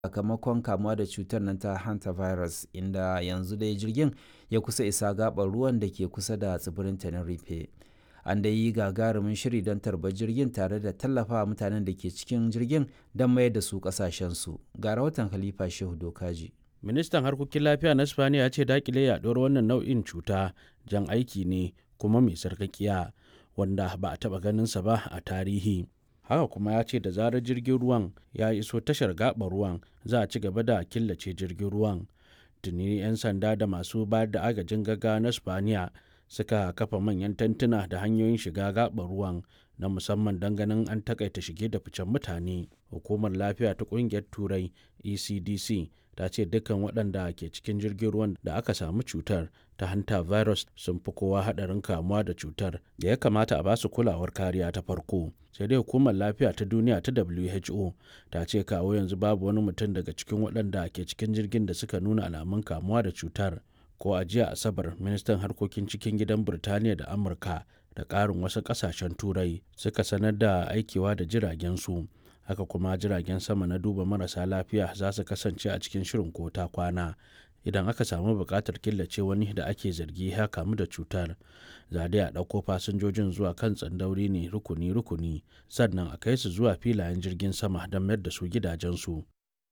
sakamakon kamuwa da cutar nan ta hantavirus inda yanzu dai jirgin ya kusa isa gabar ruwan da ke kusa da tsibirin tenerife an da yi gagarumin shiri don tarbar jirgin tare da tallafa mutanen da ke cikin jirgin don mayar da su kasashensu ga rahoton khalifa shehu dokaji ministan harkokin lafiya na spaniya ya ce dakile yaduwar wannan nau'in cuta jan aiki ne kuma mai sarkakiya wanda ba a taba ganinsa ba a tarihi haka kuma ya ce da zarar jirgin ruwan ya iso tashar gaɓar ruwan za a ci gaba da killace jirgin ruwan tuni 'yan sanda da masu bayar da agajin gaggawa na spaniya suka kafa manyan tantuna da hanyoyin shiga gaɓar ruwan na musamman don ganin an takaita shige da ficen mutane hukumar lafiya ta ƙungiyar turai ecdc ta ce dukkan waɗanda ke cikin jirgin ruwan da aka samu cutar ta hanta virus sun fi kowa haɗarin kamuwa da cutar da ya kamata a basu kulawar kariya ta farko sai dai hukumar lafiya ta duniya ta who ta ce kawo yanzu babu wani mutum daga cikin waɗanda ke cikin jirgin da suka nuna alamun kamuwa da cutar ko a jiya asabar ministan harkokin cikin gidan birtaniya da amurka da ƙarin wasu ƙasashen turai suka sanar da aikewa da jiragen su haka kuma jiragen sama na duba marasa lafiya za su kasance a cikin shirin ko ta kwana idan aka samu buƙatar killace wani da ake zargi ya kamu da cutar za dai a ɗauko fasinjojin zuwa kan tsandauri ne rukuni-rukuni sannan a kai su zuwa filayen jirgin sama don mayar da su gidajensu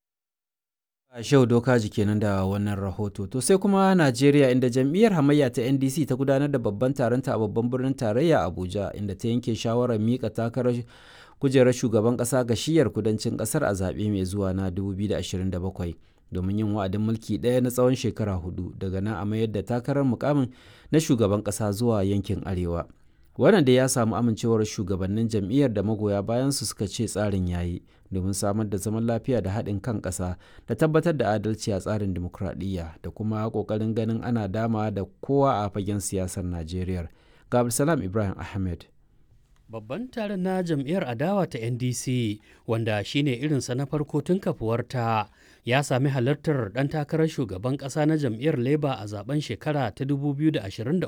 Shehu Dokaji kenan da wannan rahoto. To sai kuma Najeriya inda jam'iyyar hamayya ta NDC ta gudanar da babban taronta a babban birnin tarayya Abuja inda ta yanke shawarar mika takarar kujerar shugaban ƙasa ga shiyar kudancin ƙasar a zaɓe mai zuwa na 2027 domin yin wa'adin mulki ɗaya na tsawon shekara hudu daga nan a mayar da takarar mukamin na shugaban ƙasa zuwa yankin arewa. wannan da ya samu amincewar shugabannin jam'iyyar da magoya bayan su suka ce tsarin yayi domin samar da zaman lafiya da haɗin kan ƙasa da tabbatar da adalci a tsarin dimokuraɗiyya da kuma ƙoƙarin ganin ana dama da kowa a fagen siyasar najeriya ga abdulsalam ibrahim ahmed Babban taron na jam'iyyar adawa ta NDC wanda shine irinsa na farko tun kafuwarta ya sami halartar ɗan takarar shugaban ƙasa na jam'iyyar Labour a zaben shekara ta 2023